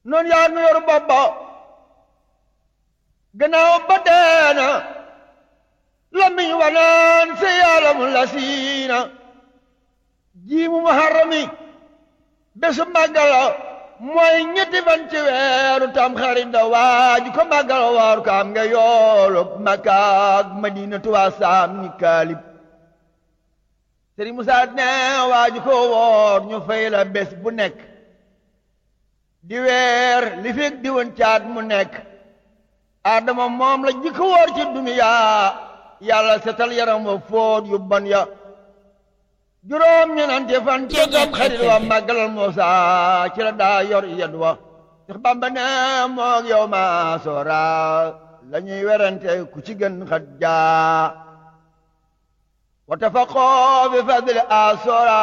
noonu yaa nu yor bopp ba gannaaw ba deena lamiñ wanaan si yàllamu la siina jiimu muharrami bésu màggala mooy ñetti fan ci weeru tam xarit da waaju ko màggala waaru ko am nga yoolu Makka ak Madina tuwaa saam ni kaalib Sëriñ Musaa ne waaju ko woor ñu fay la bés bu nekk di weer li fekk di woon caat mu nekk Adama moom la jikko woor ci duniyaa yàlla setal yaram wa fóot yu bon ya juróom ñenante fan ci dam xarit wa màggalal Muusa ci la daa yor yed wa Seex Bamba ne moog yow ma soora la ñuy werante ku ci gën xat jaa wa tafaqoo bi fadli a soora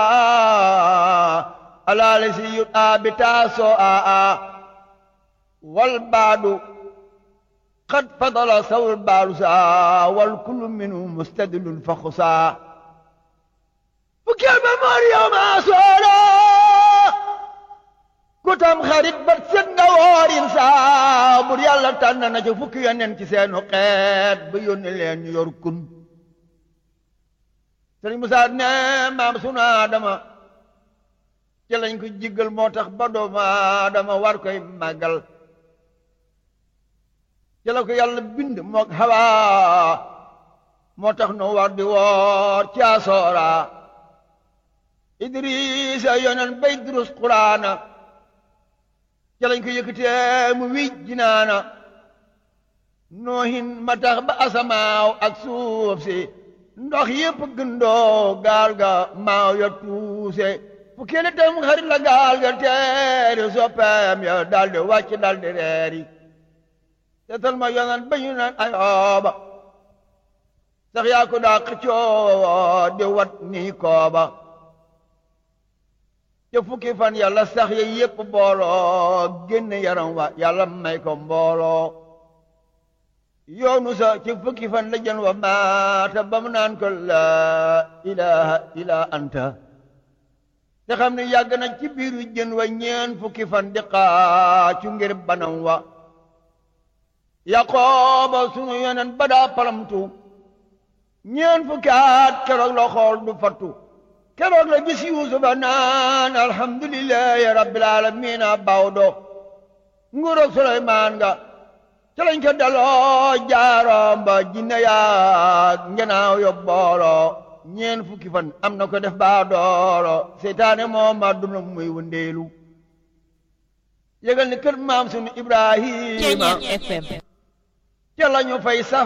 alaali si yut a bi taasoo a a wal baadu qad fadala sawul baalu saa wal kullu minhu mustadilun fa xusaa fukkeel ba moor yow maa soora ku tam xarit ba set nga woorin saa bur yàlla tànn na ca fukki yonent ci seenu xeet ba yónni leen ñu yor kun sëriñ Musaa ne maam sunu Aadama ci lañ ko jiggal moo tax ba doomu Aadama war koy màggal ci la ko yàlla bind mook Hawa moo tax nu war di woor ci asoora Idrisa yonen bay durus Quraana ci lañ ko yëkkatee mu wij jinaana noohin ma tax ba asamaaw ak suuf si ndox yépp gëndoo gaal ga maaw ya tuuse fu kele tam xarit la gaal ga teeri soppeem ya daldi wàcc daldi reeri seetal ma yonan ba ñu naan ayooba sax yaa ko daa xëccoo di wat nii kooba te fukki fan yàlla sax ya yépp booloo génn yaram wa yàlla may ko mbooloo yoonu sa ci fukki fan la jën wa maata ba mu naan ko laa ilaha illa anta te xam ne yàgg na ci biiru jën wa ñeen fukki fan di xaacu ngir banam wa yaqooba sunu yonen ba daa palamtu ñeen fukki at keroog la xool du fattu keroog la gis yuusufa naan alhamdulillahi rabbil alamina bawdo nguuroog suleymaan nga ca lañ ko daloo jaaroom ba jinne yaag ngenaaw yo booloo ñeen fukki fan am na ko def baa dooro seytaane moom ma duna muy wëndeelu yëgal ni kër maam sunu ibrahima ca lañu fay saf